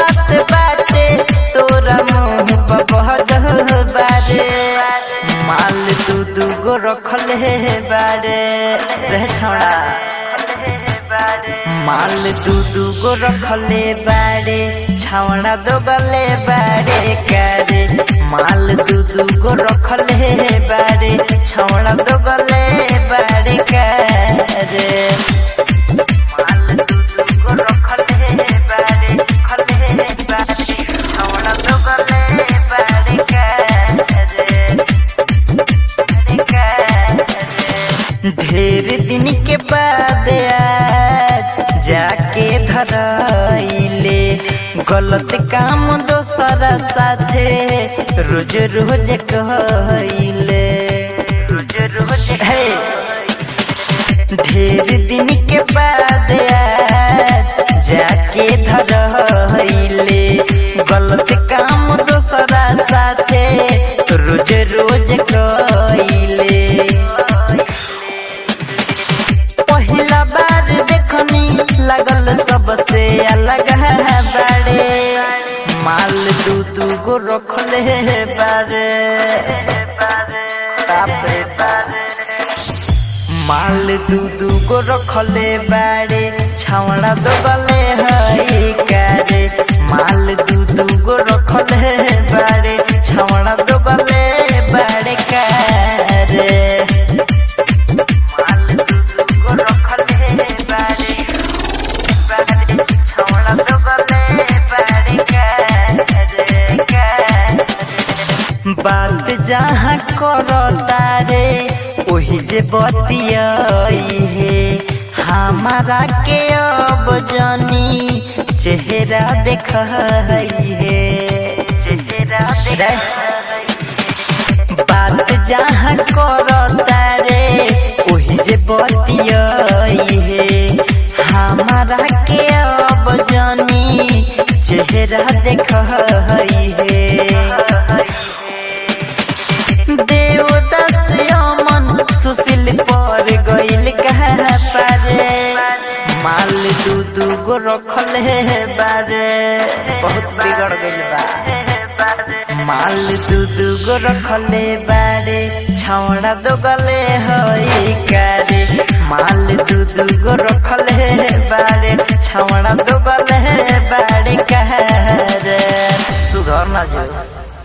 बात बाटे तोरा मुंह पर बहल बारे माल दू दू गो रखल हे बारे रह छोड़ा माल दू दू गो रखले बारे छावड़ा दो गले बारे करे माल दू दू गो रखले बारे छावड़ा दो गले बारे करे माल दू दू गो रखले बारे खले बारे छावड़ा दो गले बारे करे ढेर दिन के बाद आज जाके धरइले गलत काम दोसरा साथे रोज रोज कहइले रोज रोज हे ढेर दिन के बाद आज जाके धरइले गलत काम दोसरा साथे रोज रोज कहइले पहिला बार देखनी लगल सबसे अलग है बारे माल दू दू गो रखले बारे बापरे बारे माल दू दू गो रखले बारे छावड़ा दो गले हई करे माल दू दू गो रखले बारे छावड़ा दो गले बारे करे माल दू दू गो रखले बारे बारे छावड़ा दो गले बारे करे करे बात जहाँ करता रे ओही जे बतियाई है हमारा के अब जनी चेहरा देख है चेहरा देख बात जहाँ करता रे ओही जे बतियाई है हमारा के अब जनी चेहरा देख है देवदास अमन सुशील पर गइल कहा पारे माल दू दू गो रखल है बारे बहुत बिगड़ गइल बा माल दू दू गो रखले बारे छावड़ा दो गले हई कारे माल दू दू गो रखले बारे छावड़ा दो गले बारे कहरे सुधर ना जो